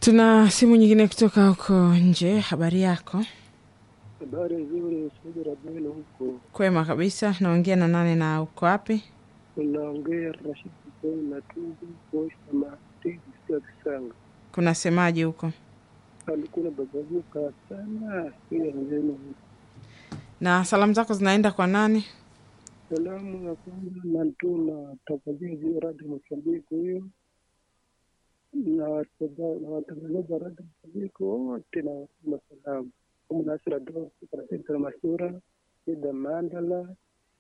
Tuna simu nyingine kutoka huko nje. Habari yako? Habari nzuri, Saudi Rabelo huko. Kwema kabisa. Naongea na nane na uko wapi? Unaongea Rashid Hussein na Tundu Kosh na Mahdi Sia Kisanga. Kuna semaji huko? Alikuwa bagavuka sana pia nzenu. Na salamu zako zinaenda kwa nani? Salamu ya kwanza natuma tafadhali Radio Mozambiki huyo na watazama- na watangazaji wa Radio Mozambiki wote na watuma salamu kama Nasira Dosi, Karateka Masura, Ida Mandala,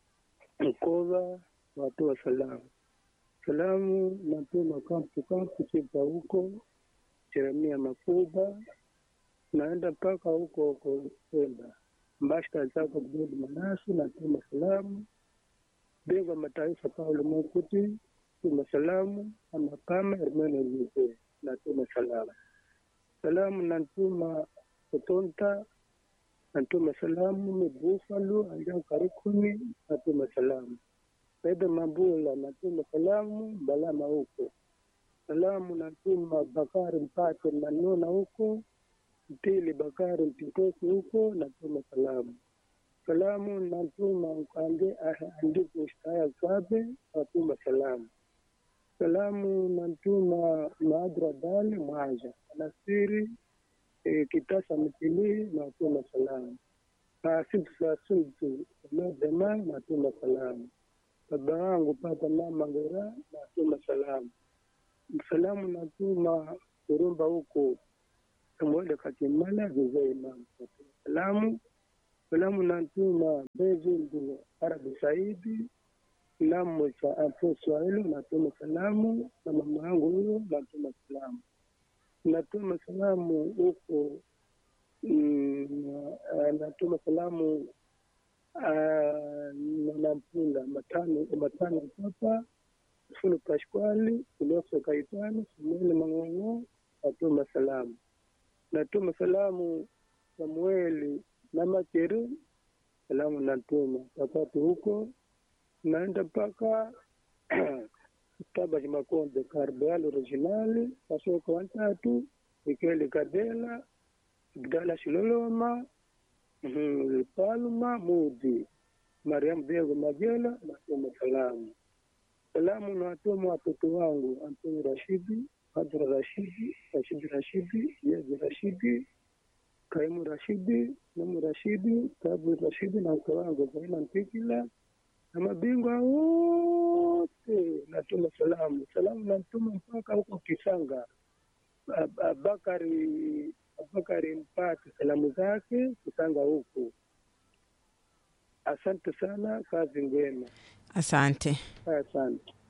Mkova, watoa salamu. Salamu natuma kampu kampu Chipa huko Jeremia Makuba, naenda mpaka huko huko Pemba. Mbashta zako Abdul Manasi, natuma salamu. Bingwa mataifa Paulo Mokuti, tuma salamu. Anakama Hermene Lize, natuma salamu. Salamu natuma Kutonta, natuma salamu. Ni Buffalo, Anja Karikuni, natuma salamu. Saida Mabula, natuma salamu. Balama huko salamu natuma Bakari Mpate Manona huko Mpili Bakari Mpitosi huko natuma salamu. Salamu natuma Mkange andiko Shtaya Kabe natuma salamu. Salamu natuma Maadra Dali Mwaja Nasiri e, Kitasa Mtili natuma salamu. Asifu Sasutu Lodema natuma salamu. Baba wangu Pata Mama Ngera natuma salamu salamu natuma kurumba huko Samuel Katimala Jose Imam salamu salamu natuma Bezindu Arabi Saidi salamu cha Afro Swahili natuma salamu na mama yangu huyo natuma salamu natuma salamu huko mm, ah, natuma salamu ah, na Nampula matano matano papa Fulu Paskwali, Kuloso Kaitano, Samueli Mang'ong'o, natuma salamu. Natuma salamu Samueli na Makeri, salamu natuma wakati huko naenda mpaka Taba Makonde Karbeal Originali, Kasoko watatu, Mikeli Kadela, Abdala Shiloloma, mhm, Palma Mudi, Mariam Bego Majela, natuma salamu salamu nawatuma watoto wangu Antoni Rashidi, Hadra Rashidi, Rashidi Rashidi, Yezi Rashidi, Kaimu Rashidi, Namu Rashidi, Tabu Rashidi na mke wangu Zaina Mpikila na mabingwa wote natuma salamu. Salamu natuma mpaka huko Kisanga. Ab- Abakari Abakari Mpate salamu zake Kisanga huko. Asante sana, kazi njema. Asante. Asante.